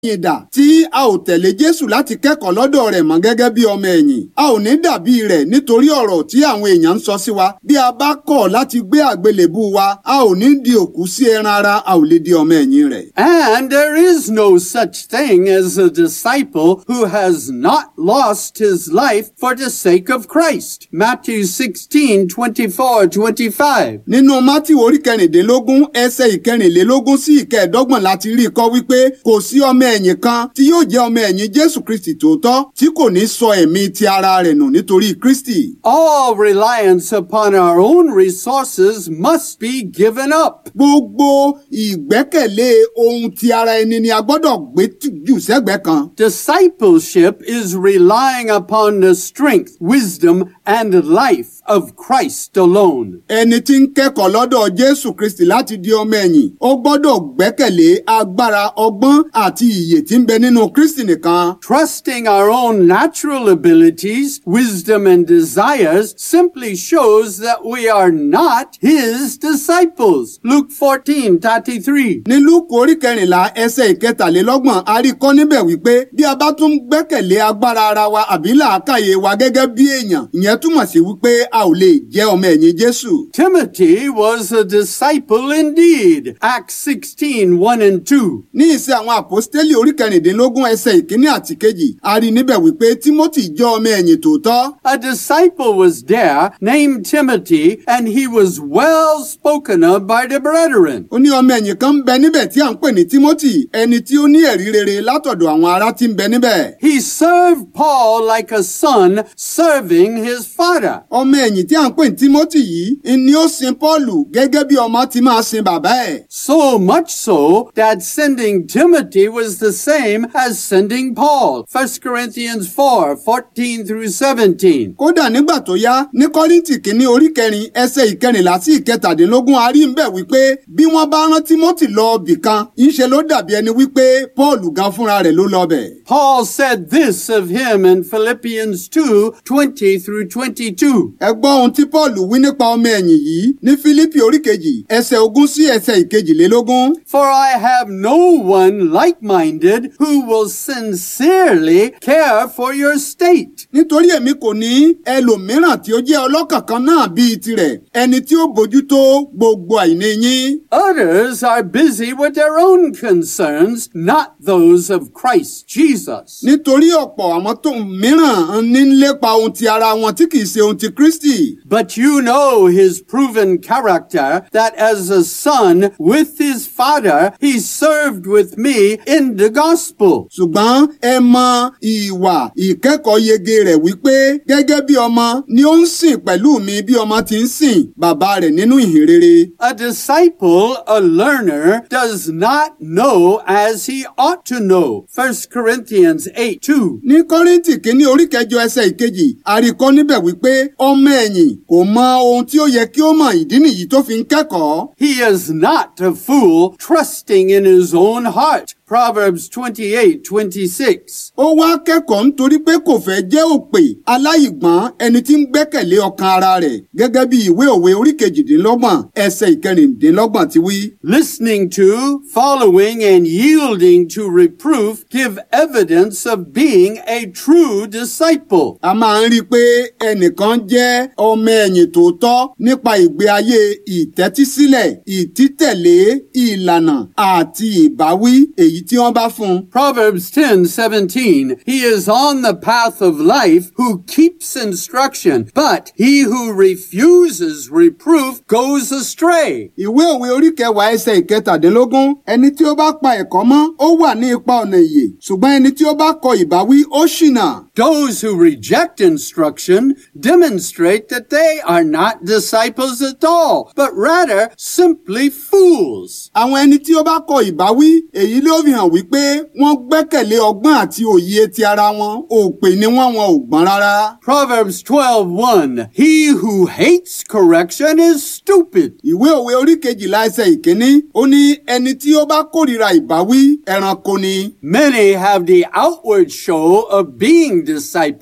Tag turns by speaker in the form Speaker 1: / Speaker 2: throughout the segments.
Speaker 1: ẹ̀yìn dà tí a ò tẹ̀lé Jésù láti kẹ́kọ̀ọ́ lọ́dọ̀ rẹ̀ mọ́ gẹ́gẹ́ bí ọmọ ẹ̀yìn. A ò ní dàbí rẹ̀ nítorí ọ̀rọ̀ tí àwọn èèyàn ń sọ sí wa. Bí a bá kọ̀ láti gbé àgbélébú wa, a ò ní di òkú sí ẹran ara, a ò lè di ọmọ ẹ̀yìn rẹ̀.
Speaker 2: And there is no such thing as a disciple who has not lost his life for the sake of Christ. Matthew 16, 24, 25.
Speaker 1: Nínú Mátíù orí kẹrìndínlógún ẹsẹ̀ ìkẹrìnlélógún sí ìkẹẹ̀dọ́gbọ̀n láti rí i kọ́ wípé kò sí ọmọ ẹ̀yìn kan tí yóò jẹ́ ọmọ ẹ̀yìn Jésù Kristì tòótọ́ tí kò ní sọ ẹ̀mí ti ara rẹ̀ nù nítorí Kristì.
Speaker 2: All reliance upon our own resources must be given up.
Speaker 1: Gbogbo ìgbẹ́kẹ̀lé ohun ti ara ẹni ni a gbọ́dọ̀ gbé tì- jù sẹ́gbẹ̀ẹ́ kan.
Speaker 2: Discipleship is relying upon the strength, wisdom, and life of Christ alone.
Speaker 1: Ẹni tí ń kẹ́kọ̀ọ́ lọ́dọ̀ Jésù Kristì láti di ọmọ ẹ̀yìn, ó gbọ́dọ̀ gbẹ́kẹ̀lé agbára ọgbọ́n àti ìyè tí ń bẹ nínú Kristì nìkan.
Speaker 2: Trusting our own natural abilities, wisdom, and desires simply shows that we are not his disciples. Luke 14, 33.
Speaker 1: Ní Lúùkù orí kẹrìnlá ẹsẹ̀ ìkẹtàlélọ́gbọ̀n a rí i kọ́ níbẹ̀ wípé bí a bá tún gbẹ́kẹ̀lé agbára ara wa àbí làákàyè wa gẹ́gẹ́ bí èèyàn, ìyẹn túmọ̀ sí wípé a ò lè jẹ́ ọmọ ẹ̀yìn Jésù.
Speaker 2: Timothy was a disciple indeed. Acts 16, 1 and 2.
Speaker 1: Ní ìṣe àwọn àpọ́stélì orí kẹrìndínlógún ẹsẹ̀ ìkíní àti kejì, a rí i níbẹ̀ wípé Tímótì jẹ́ ọmọ ẹ̀yìn tòótọ́.
Speaker 2: A disciple was there named Timothy, and he was well spoken of by the brethren.
Speaker 1: Ó ní ọmọ ẹ̀yìn kan ń bẹ níbẹ̀ tí à ń pè ní Tímótì, ẹni tí ó ní ẹ̀rí rere látọ̀dọ̀ àwọn ará tí ń bẹ níbẹ̀.
Speaker 2: He served Paul like a son serving his father.
Speaker 1: Ọmọ ẹ̀yìn tí à ń pè ní Tímótì yìí ni ó sin Pọ́ọ̀lù gẹ́gẹ́ bí ọmọ ti máa sin bàbá ẹ̀.
Speaker 2: So much so that sending Timothy was the same as sending Paul. 1 Corinthians 4, 14 through 17.
Speaker 1: Kódà nígbà tó yá ní Kọ́ríńtì kìíní orí kẹrin ẹsẹ̀ ìkẹrìnlá sí ìkẹtàdínlógún a rí ń bẹ̀ wípé bí wọ́n bá rán Tímótì lọ bì kan, ńṣe ló dàbí ẹni wípé Pọ́ọ̀lù gan fúnra rẹ̀ ló lọ bẹ̀.
Speaker 2: Paul said this of him in Philippians 2, 20 through 22.
Speaker 1: Ẹ gbọ́ ohun tí Pọ́ọ̀lù wí nípa ọmọ ẹ̀yìn yìí ní Fílípì orí kejì ẹsẹ̀ ogún sí ẹsẹ̀ ìkejìlélógún.
Speaker 2: For I have no one like-minded who will sincerely care for your state.
Speaker 1: Nítorí èmi kò ní ẹlòmíràn tí ó jẹ́ ọlọ́kàn kan náà bíi tirẹ̀, ẹni tí ó bójútó gbogbo àìní yín.
Speaker 2: Others are busy with their own concerns, not those of Christ Jesus.
Speaker 1: Nítorí ọ̀pọ̀ àwọn tó mìíràn ní ń lépa ohun ti ara wọn tí kìí ṣe ohun ti Kristi.
Speaker 2: But you know his proven character that as a son with his father, he served with me in the gospel.
Speaker 1: Ṣùgbọ́n ẹ mọ ìwà ìkẹ́kọ̀ọ́ yege rẹ̀ wípé gẹ́gẹ́ bí ọmọ ni ó ń sìn pẹ̀lú mi bí ọmọ ti ń sìn bàbá rẹ̀ nínú ìhìnrere.
Speaker 2: A disciple, a learner, does not know as he ought to know. 1 Corinthians 8 2.
Speaker 1: Ní Kọ́ríńtì kínní orí kẹjọ ẹsẹ̀ ìkejì, àríkọ́ níbẹ̀ wípé ọmọ ẹ̀yìn kò mọ ohun tí ó yẹ kí ó mọ̀ ìdí nìyí tó fi ń kẹ́kọ̀ọ́.
Speaker 2: He is not a fool trusting in his own heart. Proverbs 28 26.
Speaker 1: Ó wá kẹ́kọ̀ọ́ nítorí pé kò fẹ́ jẹ́ òpè aláìgbọ́n ẹni tí ń gbẹ́kẹ̀lé ọkàn ara rẹ̀ gẹ́gẹ́ bí ìwé òwe orí kejìdínlọ́gbọ̀n ẹsẹ̀ ìkẹrìndínlọ́gbọ̀n ti wí.
Speaker 2: Listening to, following, and yielding to reproof give evidence of being a true disciple.
Speaker 1: A máa ń rí i pé ẹnìkan jẹ́ ọmọ ẹ̀yìn tòótọ́ nípa ìgbé ayé ìtẹ́tísílẹ̀, ìtítẹ̀lé ìlànà àti ìbáwí èyí tí wọ́n bá fún un.
Speaker 2: Proverbs 10 17. He is on the path of life who keeps instruction, but he who refuses reproof goes astray.
Speaker 1: Ìwé òwe orí kẹwàá ẹsẹ̀ ìkẹtàdínlógún ẹni tí ó bá pa ẹ̀kọ́ mọ́ ó wà ní ipa ọ̀nà ìyè ṣùgbọ́n ẹni tí ó bá kọ ìbáwí ó ṣìnà.
Speaker 2: Those who reject instruction demonstrate that they are not disciples at all, but rather simply fools.
Speaker 1: Àwọn ẹni tí ó bá kọ ìbáwí èyí ló fi hàn wípé wọ́n gbẹ́kẹ̀lé ọgbọ́n àti òye ti ara wọn òpè ni wọ́n wọn ò gbọ́n rárá.
Speaker 2: Proverbs 12:1 He who hates correction is stupid.
Speaker 1: Ìwé òwe orí kejìlá ẹsẹ̀ ìkíní ó ní ẹni tí ó bá kórìíra ìbáwí ẹranko ni.
Speaker 2: Many have the outward show of being disciples,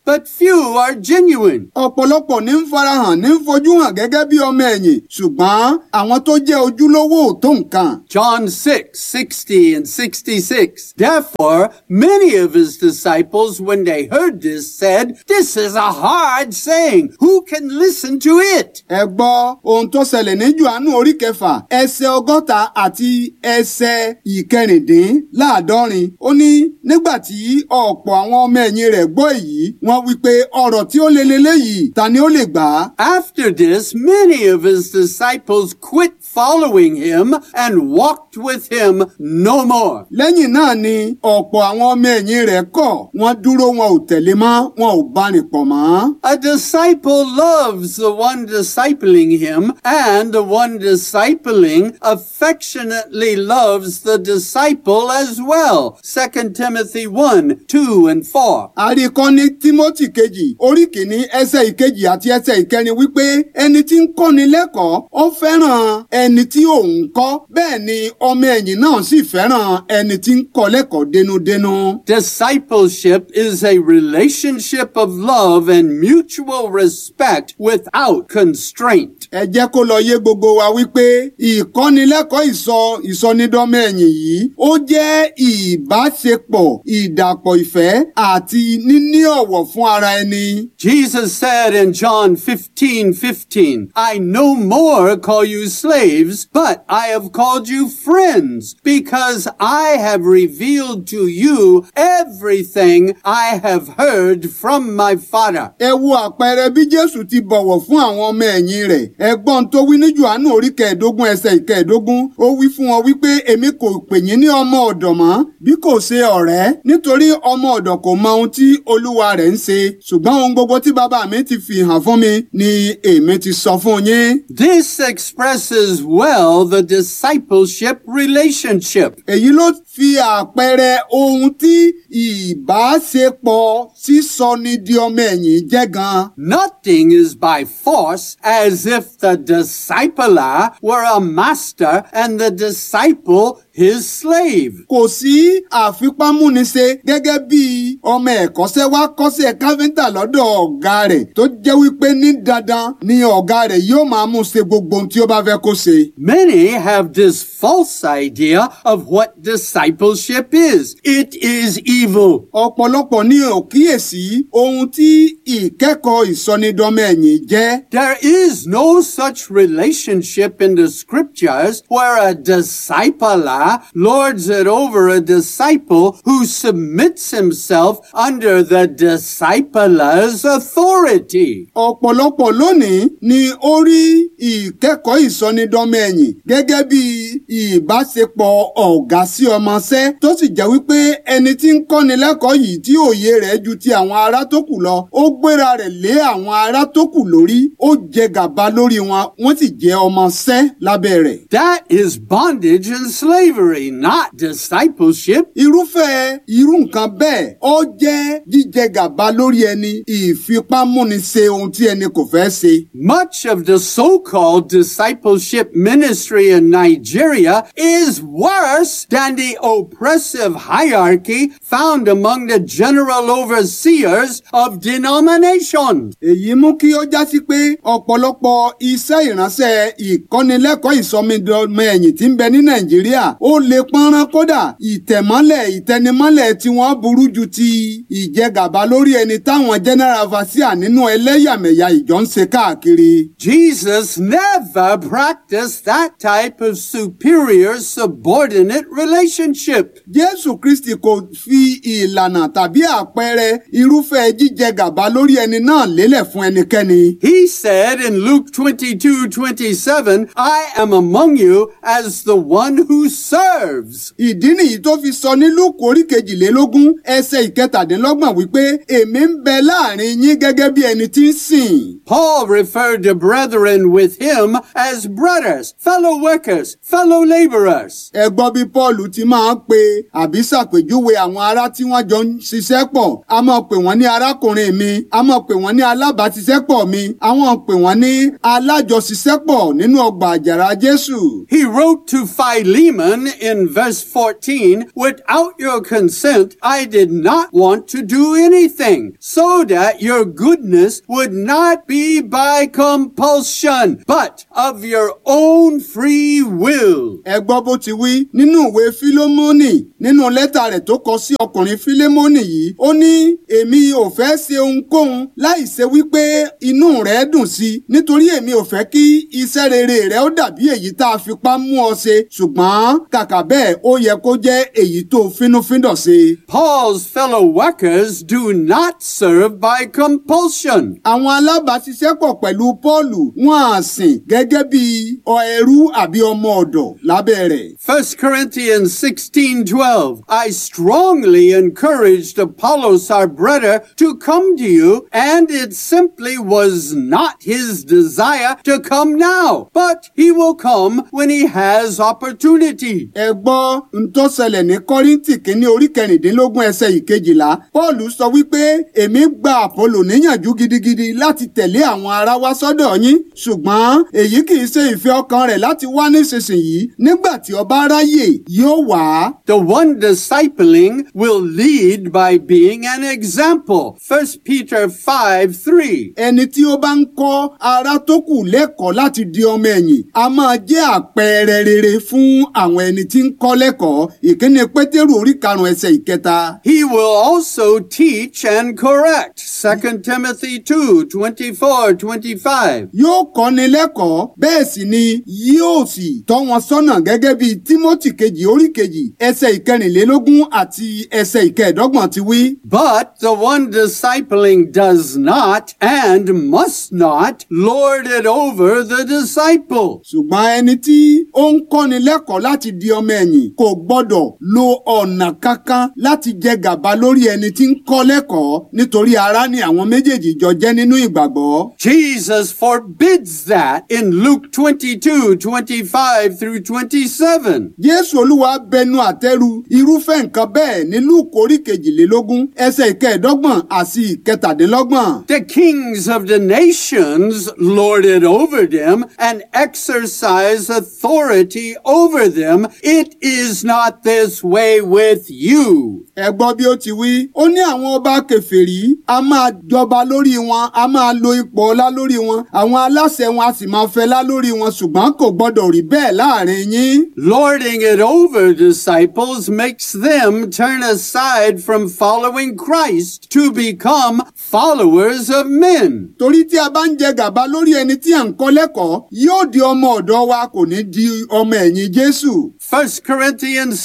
Speaker 2: but few are genuine.
Speaker 1: ọ̀pọ̀lọpọ̀ ní ń farahàn ní ń fojú hàn gẹ́gẹ́ bí ọmọ ẹ̀yìn ṣùgbọ́n àwọn tó jẹ́ ojúlówó ò tó nǹkan.
Speaker 2: John 6, 60 and 66. Therefore, many of his disciples, when they heard this, said, This is a hard saying. Who can listen to it?
Speaker 1: ẹ gbọ́ ohun tó ṣẹlẹ̀ ní Jòhánù orí kẹfà ẹsẹ̀ ọgọ́ta àti ẹsẹ̀ ìkẹrìndínláàádọ́rin ó ní nígbà tí ọ̀pọ̀ àwọn ọmọ ẹ̀yìn rẹ̀ gbọ́ èyí wọ́n wí pé ọ̀rọ̀ tí ó le leléyìí ta ni ó lè gbà á.
Speaker 2: After this, many of his disciples quit following him and walked with him no more.
Speaker 1: lẹ́yìn náà ni ọ̀pọ̀ àwọn ọmọ ẹ̀yìn rẹ̀ kọ̀ wọ́n dúró wọn ò tẹ̀lé mọ́ wọn ò bá rìn pọ̀ mọ́.
Speaker 2: A disciple loves the one discipling him, and the one discipling affectionately loves the disciple as well. 2 Timothy 1, 2 and 4.
Speaker 1: àríkọ́ ní Tímótì kejì orí kìíní ẹsẹ̀ ìkejì àti ẹsẹ̀ ìkẹrin wípé ẹni tí ń kọ́ni lẹ́kọ̀ọ́ ó fẹ́ràn ẹni tí òun kọ́ bẹ́ẹ̀ ni ọmọ ẹ̀yìn náà sì fẹ́ràn ẹni tí ń kọ́ lẹ́kọ̀ọ́ dénúdénú.
Speaker 2: Discipleship is a relationship of love and mutual respect without constraint.
Speaker 1: ẹ jẹ́ kó lọ yé gbogbo wa wípé ìkọ́nilẹ́kọ̀ọ́ ìsọ ìsọnídọ́mọ ẹ̀yìn yìí ó jẹ́ ìbáṣepọ̀ ìdàpọ̀ ìfẹ́ àti níní ọ̀wọ̀ fún ara ẹni.
Speaker 2: Jesus said in John 15, 15, I no more call you slaves, but I have called you friends, because I have revealed to you everything I have heard from my Father.
Speaker 1: ẹ wo àpẹẹrẹ bí jésù ti bọ̀wọ̀ fún àwọn ọmọ ẹ̀yìn rẹ̀ ẹgbọ́n tó wí ní johannu orí kẹẹ̀ẹ́dógún ẹsẹ̀ ìkẹẹ̀ẹ́dógún ó wí fún wọn wípé èmi kò pè yín ní ọmọ ọ̀dọ̀ mọ́ bí kò ṣe ọ̀rẹ́ nítorí ọmọ ọ̀dọ̀ kò mọ ohun tí olúwa rẹ̀ ń ṣe ṣùgbọ́n ohun gbogbo tí bàbá mi ti fi hàn fún mi ni èmi ti sọ fún yín.
Speaker 2: This expresses well the discipleship relationship.
Speaker 1: èyí ló fi àpẹẹrẹ ohun tí ìbáṣepọ̀ sísọni di ọmọ ẹ̀yìn jẹ́ gan.
Speaker 2: Nothing is by force as if the discipler were a master and the disciple his slave.
Speaker 1: kò sí àfipámúniṣe gẹ́gẹ́ bí ọmọ ẹ̀kọ́ṣẹ́ wá kọ́ṣẹ́ káfíńtà lọ́dọ̀ ọ̀gá rẹ̀ tó jẹ́ wípé ní dandan ni ọ̀gá rẹ̀ yóò máa mú ṣe gbogbo ohun tí ó bá fẹ́ kó ṣe.
Speaker 2: Many have this false idea of what discipleship is. It is evil.
Speaker 1: ọ̀pọ̀lọpọ̀ ní ò kíyèsí ohun tí ìkẹ́kọ̀ọ́ ìsọnidọ́mọ ẹ̀yìn jẹ́.
Speaker 2: There is no such relationship in the scriptures where a discipler lords it over a disciple who submits himself under the discipler's authority.
Speaker 1: ọ̀pọ̀lọpọ̀ lónìí ni ó rí ìkẹ́kọ̀ọ́ ìsọnidọ́mọ ẹ̀yìn gẹ́gẹ́ bí ìbáṣepọ̀ ọ̀gá sí ọmọṣẹ́ tó sì jẹ́ wípé ẹni tí ń kọ́ni lẹ́kọ̀ọ́ yìí tí òye rẹ̀ ju ti àwọn ará tó kù lọ ó gbéra rẹ̀ lé àwọn ará tó kù lórí ó jẹ gàba lórí wọn wọ́n sì jẹ́ ọmọṣẹ́ lábẹ́ rẹ̀.
Speaker 2: That is bondage and slavery, not discipleship.
Speaker 1: irúfẹ́ irú nǹkan bẹ́ẹ̀ ó jẹ́ jíjẹ gàba lórí ẹni ìfipámúniṣe ohun tí ẹni kò fẹ́ ṣe.
Speaker 2: Much of the so-called discipleship ministry in Nigeria is worse than the oppressive hierarchy found among the general overseers of denominations.
Speaker 1: èyí mú kí ó já sí pé ọ̀pọ̀lọpọ̀ iṣẹ́ ìránṣẹ́ ìkọ́nilẹ́kọ̀ọ́ ìsọmídọ́mọ ẹ̀yìn tí ń bẹ ní nàìjíríà ó lè pọ́nrán kódà ìtẹ̀mọ́lẹ̀ ìtẹnimọ́lẹ̀ tí wọ́n burú ju ti ìjẹgàba lórí ẹni táwọn general vasia nínú ẹlẹ́yàmẹ̀yà ìjọ ń ṣe káàkiri.
Speaker 2: Jesus never practiced that type of superior subordinate relationship.
Speaker 1: jésù kristi kò fi ìlànà tàbí àpẹẹrẹ irúfẹ́ jíjẹgàba lórí ẹni náà lélẹ̀ fún ẹnikẹ́ni.
Speaker 2: He said in Luke 22, 27, I am among you as the one who serves.
Speaker 1: ìdí nìyí tó fi sọ ní lúùkù orí kejìlélógún ẹsẹ̀ ìkẹtàdínlọ́gbọ̀n wípé èmi ń bẹ láàrin yín gẹ́gẹ́ bí ẹni tí ń sìn.
Speaker 2: Paul referred to brethren with him as brothers, fellow workers, fellow laborers.
Speaker 1: ẹ gbọ́ bí paul ti máa máa ń pe àbí ṣàpèjúwe àwọn ará tí wọ́n jọ ń ṣiṣẹ́ pọ̀ a máa pè wọ́n ní arákùnrin mi a máa pè wọ́n ní alábàáṣiṣẹ́pọ̀ mi àwọn pè wọ́n ní alájọṣiṣẹ́pọ̀ nínú ọgbà àjàrà Jésù.
Speaker 2: He wrote to Philemon in verse 14, Without your consent, I did not want to do anything, so that your goodness would not be by compulsion, but of your own free will.
Speaker 1: ẹ gbọ́ bó ti wí nínú ìwé fílómọ́nì nínú lẹ́tà rẹ̀ tó kọ sí ọkùnrin fílómọ́nì yìí ó ní èmi ò fẹ́ ṣe ohunkóhun láì ṣe wípé inú rẹ̀ dùn sí i nítorí èmi ò fẹ́ kí iṣẹ́ rere rẹ̀ ó dàbí èyí tá a fipá mú ọ ṣe ṣùgbọ́n kàkà bẹ́ẹ̀ ó yẹ kó jẹ́ èyí tó fínúfíndọ̀ ṣe.
Speaker 2: Paul's fellow workers do not serve by compulsion.
Speaker 1: àwọn alábàáṣiṣẹ́pọ̀ pẹ̀lú Pọ́ọ̀lù wọn à sìn gẹ́gẹ́ bí ọ ẹrú àbí ọmọ ọ̀dọ̀ lábẹ́ rẹ̀.
Speaker 2: 1 Corinthians 16:12 I strongly encouraged Apollos our brother to come to you and it simply was not his desire to come now but he will come when he has opportunity
Speaker 1: ẹ gbọ́ n tó ṣẹlẹ̀ ní kọ́ríntì kínní orí kẹrìndínlógún ẹsẹ̀ ìkejìlá pọ́ọ̀lù sọ wípé èmi gba àpọ́lò níyànjú gidigidi láti tẹ̀lé àwọn ará wá sọ́dọ̀ yín ṣùgbọ́n èyí kì í ṣe ìfẹ́ ọkàn rẹ̀ láti wá nísinsìnyí nígbà tí ó bá ráyè yóò wá.
Speaker 2: The one discipling will lead by being an example 1 Peter 5:3
Speaker 1: ẹni tí ó bá ń kọ́ ará tó kù lẹ́kọ̀ọ́ láti di ọmọ ẹ̀yìn a máa jẹ́ àpẹẹrẹ rere fún àwọn ẹni tí ń kọ́ lẹ́kọ̀ọ́ ìkíni pétérù orí karùn-ún ẹsẹ̀ ìkẹta.
Speaker 2: He will also teach and correct 2 Timothy 2:24 25
Speaker 1: yóò kọ́ni lẹ́kọ̀ọ́ bẹ́ẹ̀ sì ni yóò sì tọ́ wọn sọ́nà gẹ́gẹ́ bí tímọ́tì kejì orí kejì ẹsẹ̀ ìkẹrìnlélógún àti ẹsẹ̀ ìkẹẹ̀dọ́gbọ̀n ti wí.
Speaker 2: But the one discipling does not and must not lord it over the disciple.
Speaker 1: ṣùgbọ́n ẹni tí ó ń kọ́ni lẹ́kọ̀ọ́ láti di ọmọ ẹ̀yìn kò gbọ́dọ̀ lo ọ̀nà kankan láti jẹ gàba lórí ẹni tí ń kọ́ lẹ́kọ̀ọ́ nítorí ará ni àwọn méjèèjì jọ jẹ́ nínú ìgbàgbọ́.
Speaker 2: Jesus forbids that in Luke 22 25 through 27.
Speaker 1: Jésù Olúwa bẹnu àtẹ́lu irúfẹ́ nǹkan bẹ́ẹ̀ ní Lúùkù orí kejìlélógún ẹsẹ̀ ìkẹẹ̀dọ́gbọ̀n àti ìkẹtàdínlọ́gbọ̀n.
Speaker 2: The kings of the nations lord it over them and exercise authority over them. It is not this way with you.
Speaker 1: ẹ gbọ́ bí ó ti wí ó ní àwọn ọba kèfèrí a máa jọba lórí wọn a máa lo ipò ọlá lórí wọn àwọn aláṣẹ wọn a sì máa fẹlá lórí wọn ṣùgbọ́n kò gbọ́dọ̀ rí bẹ́ẹ̀ láàrin yín.
Speaker 2: Lording it over disciples makes them turn aside from following Christ to become followers of men.
Speaker 1: torí tí a bá ń jẹ gàba lórí ẹni tí à ń kọ́ lẹ́kọ̀ọ́ yóò di ọmọ ọ̀dọ̀ wa kò ní di ọmọ ẹ̀yìn Jésù.
Speaker 2: 1 Corinthians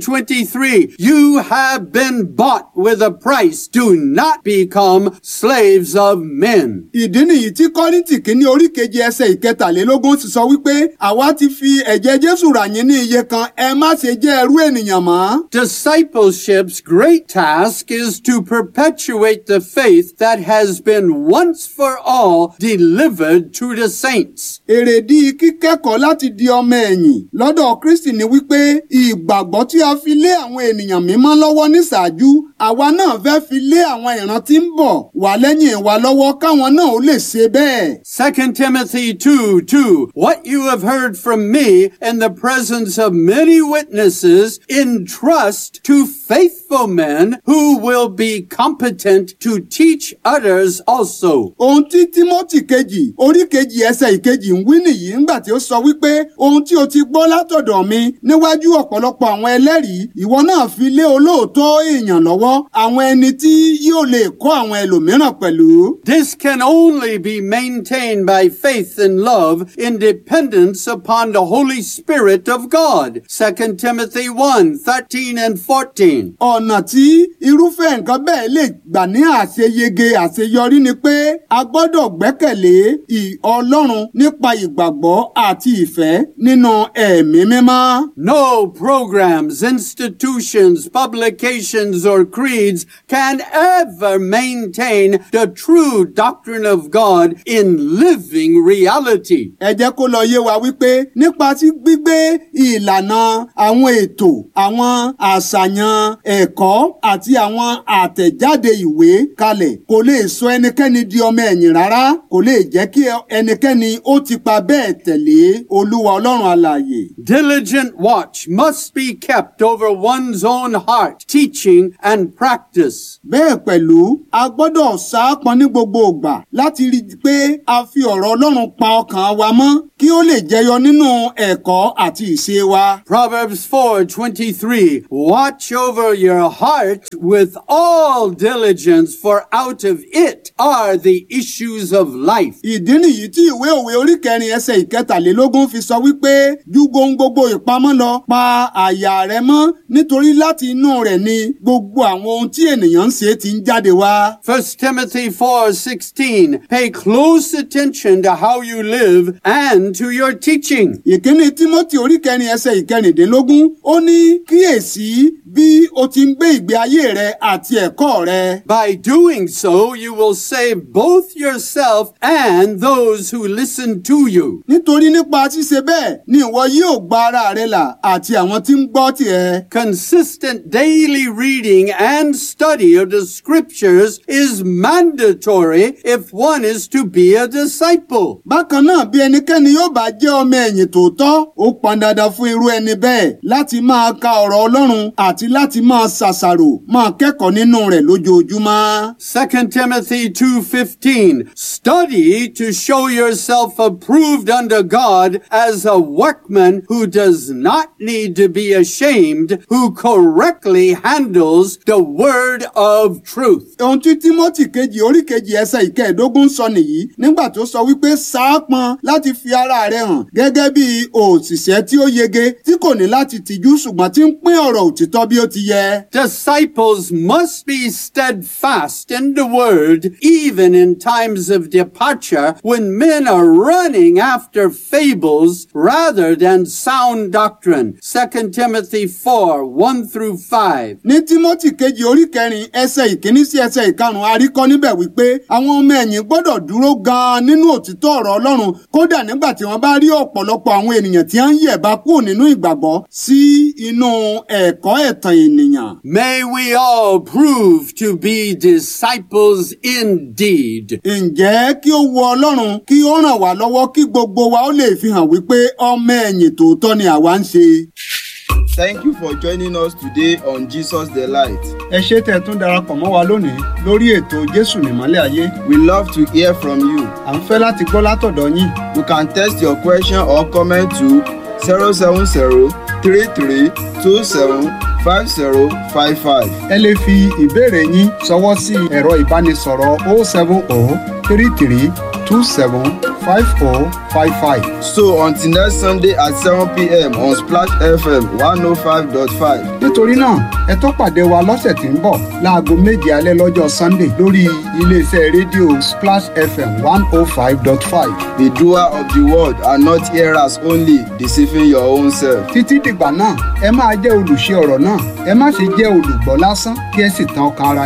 Speaker 2: 7:23 You have been bought with a price do not become slaves of men.
Speaker 1: ìdí nìyí tí kọ́ríntì kínní orí kejì ẹsẹ̀ ìkẹtàlélógún ti sọ wípé àwa ti fi ẹ̀jẹ̀ Jésù rà yín ní iye kan ẹ má ṣe jẹ́ ẹrú ènìyàn mọ́.
Speaker 2: Discipleship's great task is to perpetuate the faith that has been once for all delivered to the saints.
Speaker 1: èrèdí kíkẹ́kọ̀ọ́ láti di ọmọ ẹ̀yìn lọ́dọ̀ Kristi ni wípé ìgbàgbọ́ tí a fi lé àwọn ènìyàn mímọ́ lọ́wọ́ níṣáájú àwa náà fẹ́ fi lé àwọn ìran tí ń bọ̀ wá lẹ́yìn wa lọ́wọ́ káwọn náà ó lè ṣe bẹ́ẹ̀.
Speaker 2: 2 Timothy 2 2 What you have heard from me in the presence of many witnesses, entrust to faithful men who will be competent to teach others also.
Speaker 1: ohun tí Tímótì kejì orí kejì ẹsẹ̀ ìkejì ń wí nìyí ńgbà tí ó sọ wípé ohun tí o ti gbọ́ látọ̀dọ̀ mi níwájú ọ̀pọ̀lọpọ̀ àwọn ẹlẹ́rìí ìwọ náà fi lé olóòótọ́ èèyàn lọ́wọ́ àwọn ẹni tí yóò lè kọ́ àwọn ẹlòmíràn pẹ̀lú.
Speaker 2: This can only be maintained by faith and love in dependence upon the Holy Spirit of God. 2 Timothy 1 13 and 14.
Speaker 1: ọ̀nà ọ̀nà tí irúfẹ́ nǹkan bẹ́ẹ̀ lè gbà ní àṣeyege àṣeyọrí ni pé a gbọ́dọ̀ gbẹ́kẹ̀lé ì- ọlọ́run nípa ìgbàgbọ́ àti ìfẹ́ nínú ẹ̀mí mímọ́.
Speaker 2: No programs, institutions, publications, or creeds can ever maintain the true doctrine of God in living reality.
Speaker 1: ẹ jẹ́ kó lọ yé wa wípé nípa tí gbígbé ìlànà àwọn ètò àwọn àṣàyàn ẹ̀kọ́ àti àwọn àtẹ̀jáde ìwé kalẹ̀ kò lè sọ ẹnikẹ́ni di ọmọ ẹ̀yìn rárá kò lè jẹ́ kí ẹnikẹ́ni ó ti pa bẹ́ẹ̀ tẹ̀lé olúwa ọlọ́run alààyè.
Speaker 2: Diligent watch must be kept over one's own heart, teaching and practice.
Speaker 1: bẹ́ẹ̀ pẹ̀lú a gbọ́dọ̀ sáápọn ní gbogbo ìgbà láti rí i pé a fi ọ̀rọ̀ ọlọ́run pa ọkàn wa mọ́ kí ó lè jẹyọ nínú ẹ̀kọ́ àti ìṣe wa.
Speaker 2: Proverbs 4:23 Watch over your heart with all diligence for out of it are the issues of life.
Speaker 1: ìdí nìyí tí ìwé òwe orí kẹrin ẹsẹ̀ ìkẹtàlélógún fi sọ wípé ju gbohun gbogbo ìpamọ́ lọ pa àyà rẹ mọ́ nítorí láti inú rẹ̀ ni gbogbo àwọn ohun tí ènìyàn ń ṣe ti ń jáde wá.
Speaker 2: 1 Timothy 4:16 Pay close attention to how you live and to your teaching.
Speaker 1: ìkíní tímọ́tì orí kẹrin ẹsẹ̀ ìkẹrìndínlógún ó ní kíyèsí bí o ti ń gbé ìgbé ayé rẹ àti ẹ̀kọ́ rẹ.
Speaker 2: By doing so, you will save both yourself and those who listen to you.
Speaker 1: nítorí nípa ṣíṣe bẹ́ẹ̀ ni ìwọ yóò gba ara rẹ là àti àwọn tí ń gbọ́ tiẹ̀.
Speaker 2: Consistent daily reading and study of the scriptures is mandatory if one is to be a disciple.
Speaker 1: bákan náà bí ẹnikẹ́ni yóò bá jẹ́ ọmọ ẹ̀yìn tòótọ́ ó pọn dandan fún irú ẹni bẹ́ẹ̀ láti máa ka ọ̀rọ̀ ọlọ́run àti láti máa ṣàṣàrò máa kẹ́kọ̀ọ́ nínú rẹ̀ lójoojúmọ́.
Speaker 2: 2 Timothy 2:15 Study to show yourself approved unto God as a workman who does not need to be ashamed who correctly handles the word of truth.
Speaker 1: ohun tí timothy kejì orí kejì ẹsẹ̀ ìkẹẹ̀dógún sọ nìyí nígbà tó sọ wípé sáápọn láti fi ara rẹ̀ hàn gẹ́gẹ́ bí òṣìṣẹ́ tí ó yege tí kò ní láti tìjú ṣùgbọ́n tí ń pín ọ̀rọ̀ òtítọ́ bí ó ti yẹ.
Speaker 2: Disciples must be steadfast in the word even in times of departure when men are running after fables rather than sound doctrine. 2 Timothy 4 1 through 5.
Speaker 1: ní timothy kejì orí kẹrin ẹsẹ̀ ìkíní sí ẹsẹ̀ ìkarùn-ún a rí kọ́ níbẹ̀ wípé àwọn ọmọ ẹ̀yìn gbọ́dọ̀ dúró gan-an nínú òtítọ́ ọ̀rọ̀ ọlọ́run kódà nígbà tí wọ́n bá rí ọ̀pọ̀lọpọ̀ àwọn ènìyàn tí wọ́n ń yẹ̀bá kúrò nínú ìgbàgbọ́ sí inú ẹ̀kọ́ ẹ̀tàn ènìyàn.
Speaker 2: May we all prove to be disciples indeed.
Speaker 1: ǹjẹ́ kí ó wu ọlọ́run kí ó ràn wá lọ́wọ́ kí gbogbo wa ó lè fi hàn wípé ọmọ ẹ̀yìn tòótọ́ ni àwa ń ṣe.
Speaker 3: Thank you for joining us today on Jesus the Light.
Speaker 1: ẹ ṣé tẹ́ ẹ tún darapọ̀ mọ́ wa lónìí lórí ètò jésù nìmọ́lẹ̀ ayé
Speaker 3: We love to hear from you.
Speaker 1: à ń fẹ́ láti gbọ́ látọ̀dọ̀ yín
Speaker 3: You can text your question or comment to 070 33 27 5055.
Speaker 1: ẹ lè fi ìbéèrè yín ṣọwọ́ sí ẹ̀rọ ìbánisọ̀rọ̀ 070 33 27 5055.
Speaker 3: So until next Sunday at 7 p.m. on Splash FM 105.5.
Speaker 1: nítorí náà ẹ tó pàdé wa lọ́sẹ̀ tí ń bọ̀ láago méje alẹ́ lọ́jọ́ sunday lórí iléeṣẹ́ rédíò splash fm one oh five dot five.
Speaker 3: Be doer of the word and not hearers only, deceiving your own self.
Speaker 1: títí dìgbà náà ẹ máa jẹ́ olùṣe ọ̀rọ̀ náà ẹ má ṣe jẹ́ olùgbọ́ lásán kí ẹ sì tan ọkàn ara